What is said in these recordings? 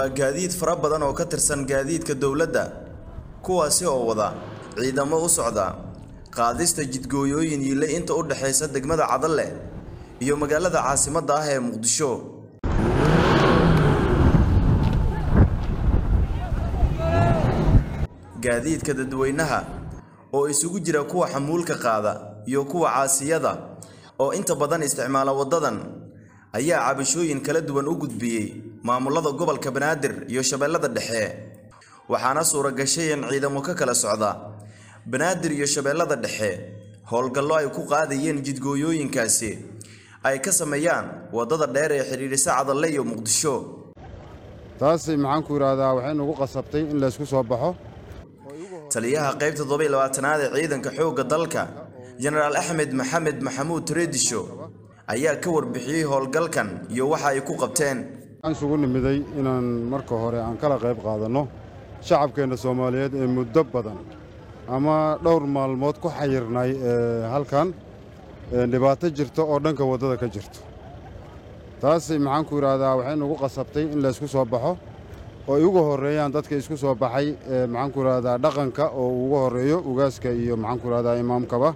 waa gaadiid fara badan oo ka tirsan gaadiidka dowladda kuwaasi oo wada ciidamo u socda qaadista jidgooyooyin yiile inta u dhexaysa degmada cadalle iyo magaalada caasimadda ah ee muqdisho gaadiidka dadweynaha oo isugu jira kuwa xamuulka qaada iyo kuwa caasiyada oo inta badan isticmaala waddadan ayaa cabashooyin kala duwan u gudbiyey maamulada gobolka banaadir iyo shabeellada dhexe waxaana suura gashay in ciidamo ka kala socda banaadir iyo shabeellada dhexe howlgallo ay ku qaadayeen jidgooyooyinkaasi ay ka sameeyaan waddada dheer ee xidhiidhisa cadalle iyo muqdisho taasi maxaan ku idhaahdaa waxay nagu qasabtay in laysku soo baxo taliyaha qaybta toddobiyo labaatanaad ee ciidanka xoogga dalka jenaraal axmed maxamed maxamuud tareedisho ayaa ka warbixiyey howlgalkan iyo waxa ay ku qabteen waxaan isugu nimiday inaan marka hore aan kala qayb qaadanno shacabkeenna soomaaliyeed ee muddo badan ama dhowr maalmood ku xayirnay halkan dhibaato jirta oo dhanka waddada ka jirto taasi maxaan ku idhaahdaa waxay nagu qasabtay in laysku soo baxo oo ay ugu horreeyaan dadka isku soo baxay maxaan ku idhahdaa dhaqanka oo ugu horreeyo ugaaska iyo maxaan ku idhahdaa imaamkaba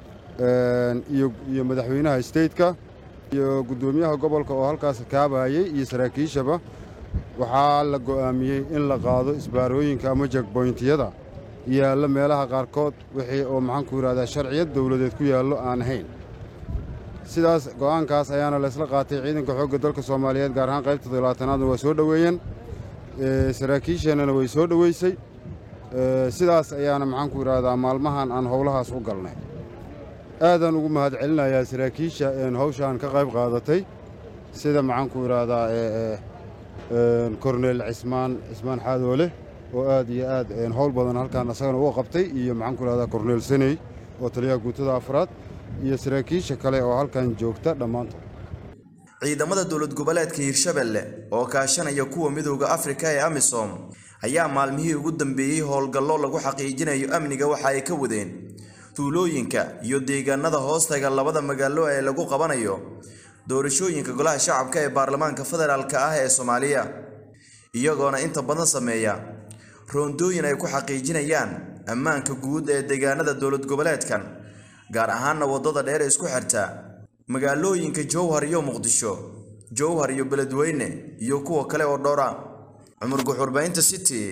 iyo madaxweynaha steytka iyo guddoomiyaha gobolka oo halkaas kaabayey iyo saraakiishaba waxaa la go'aamiyey in la qaado isbaarooyinka ama jegboyntiyada yaalla meelaha qaarkood wixii oo maxaan ku idhahdaa sharciyad dowladeed ku yaallo aan ahayn sidaas go'aankaas ayaana laysla qaatay ciidanka xoogga dalka soomaaliyeed gaar ahaan qaybta toddobaatanaadna waa soo dhoweeyeen saraakiisheennana way soo dhoweysay sidaas ayaana maxaan ku idhaahdaa maalmahan aan howlahaas u galnay aadaan ugu mahad celinayaa saraakiisha hawshaan ka qayb qaadatay sida maxaan ku idhaahdaa korneel cismaan cismaan xaadoole oo aad iyo aad howl badan halkaan asagana uga qabtay iyo maxaan ku idhahdaa korneel saney oo taliyaha guutada afraad iyo saraakiisha kale oo halkan joogta dhammaantood ciidamada dowlad goboleedka hiirshabelle oo kaashanaya kuwa midowda afrika ee amisom ayaa maalmihii ugu dambeeyey howlgallo lagu xaqiijinayo amniga waxa ay ka wadeen tuulooyinka iyo deegaanada hoostaga labada magaalo ee lagu qabanayo doorashooyinka golaha shacabka ee baarlamaanka federaalk ah ee soomaaliya iyagoona inta badan sameeya roondooyin ay ku xaqiijinayaan ammaanka guud ee deegaanada dowlad goboleedkan gaar ahaanna waddada dheer isku xirta magaalooyinka jowhar iyo muqdisho jowhar iyo beledweyne iyo kuwa kale oo dhowra cumar guxurbaynta city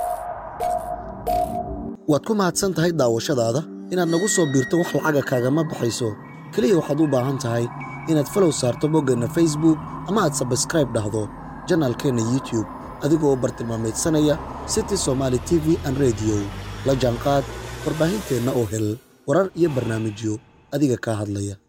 waad ku mahadsan tahay daawashadaada inaad nagu soo biirto wax lacaga kaagama baxayso keliya waxaad u baahan tahay inaad falow saarto boggeenna facebook ama aad sabskraib dhahdo janaalkeenna youtube adigoo bartilmaamaydsanaya city somaali t v an rediyo la jaanqaad warbaahinteenna oo hel warar iyo barnaamijyo adiga kaa hadlaya